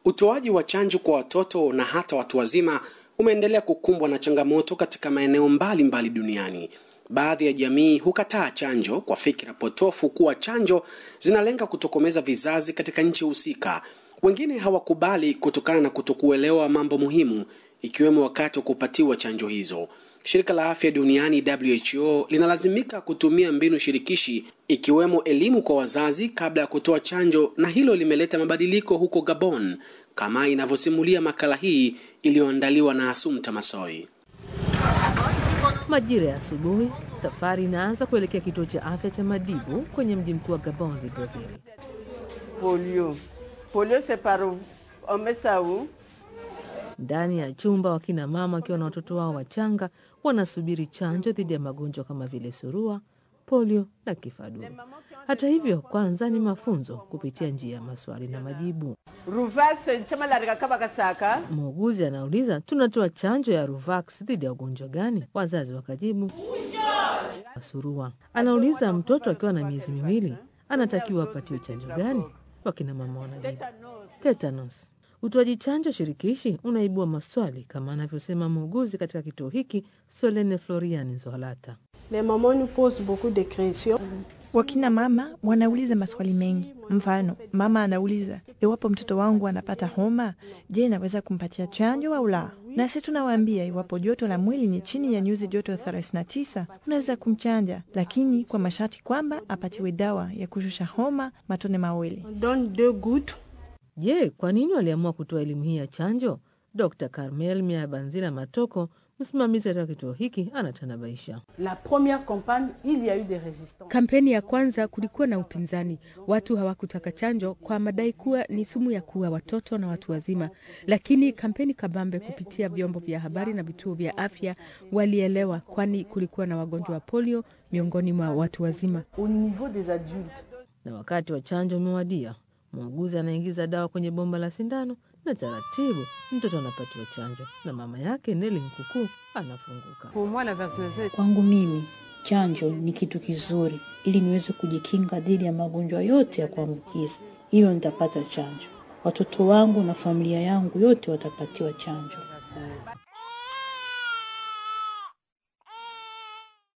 Utoaji wa chanjo kwa watoto na hata watu wazima umeendelea kukumbwa na changamoto katika maeneo mbalimbali duniani. Baadhi ya jamii hukataa chanjo kwa fikra potofu kuwa chanjo zinalenga kutokomeza vizazi katika nchi husika. Wengine hawakubali kutokana na kutokuelewa mambo muhimu, ikiwemo wakati wa kupatiwa chanjo hizo. Shirika la Afya Duniani WHO linalazimika kutumia mbinu shirikishi ikiwemo elimu kwa wazazi kabla ya kutoa chanjo, na hilo limeleta mabadiliko huko Gabon, kama inavyosimulia makala hii iliyoandaliwa na Asumta Masoi. Majira ya asubuhi, safari inaanza kuelekea kituo cha afya cha Madibu kwenye mji mkuu wa Gabon, Libreville. polio. Polio c'est par on met ça où? Ndani ya chumba, wakina mama wakiwa na watoto wao wachanga wanasubiri chanjo dhidi ya magonjwa kama vile surua, polio na kifaduro. Hata hivyo, kwanza ni mafunzo kupitia njia ya maswali na majibu. Ruvax chama la rika kaba kasaka. Muuguzi anauliza tunatoa chanjo ya Ruvax dhidi ya ugonjwa gani? Wazazi wakajibu surua. Anauliza mtoto akiwa na miezi miwili anatakiwa apatiwe chanjo gani? Wakina mama wanajibu tetanus. Utoaji chanjo shirikishi unaibua maswali kama anavyosema muuguzi katika kituo hiki Solene Florian Nzohalata. Les mamans nous posent beaucoup de questions. Wakina mama wanauliza maswali mengi. Mfano, mama anauliza iwapo mtoto wangu anapata homa, je, naweza kumpatia chanjo au la? Nasi tunawaambia iwapo joto la mwili ni chini ya nyuzi joto 39 unaweza kumchanja, lakini kwa masharti kwamba apatiwe dawa ya kushusha homa matone mawili. On donne deux gouttes. Je, kwa nini waliamua kutoa elimu hii ya chanjo? Dr Carmel Miabanzila Matoko, msimamizi katika kituo hiki, anatanabaisha. La première campagne, il y a eu des résistants. Kampeni ya kwanza kulikuwa na upinzani, watu hawakutaka chanjo kwa madai kuwa ni sumu ya kuua watoto na watu wazima. Lakini kampeni kabambe kupitia vyombo vya habari na vituo vya afya walielewa, kwani kulikuwa na wagonjwa wa polio miongoni mwa watu wazima. Au niveau des adultes, Na wakati wa chanjo umewadia, muuguzi anaingiza dawa kwenye bomba la sindano na taratibu mtoto anapatiwa chanjo na mama yake Neli Nkukuu anafunguka. Pour moi la vaccination Kwangu mimi chanjo ni kitu kizuri, ili niweze kujikinga dhidi ya magonjwa yote ya kuambukiza. Hiyo nitapata chanjo, watoto wangu na familia yangu yote watapatiwa chanjo.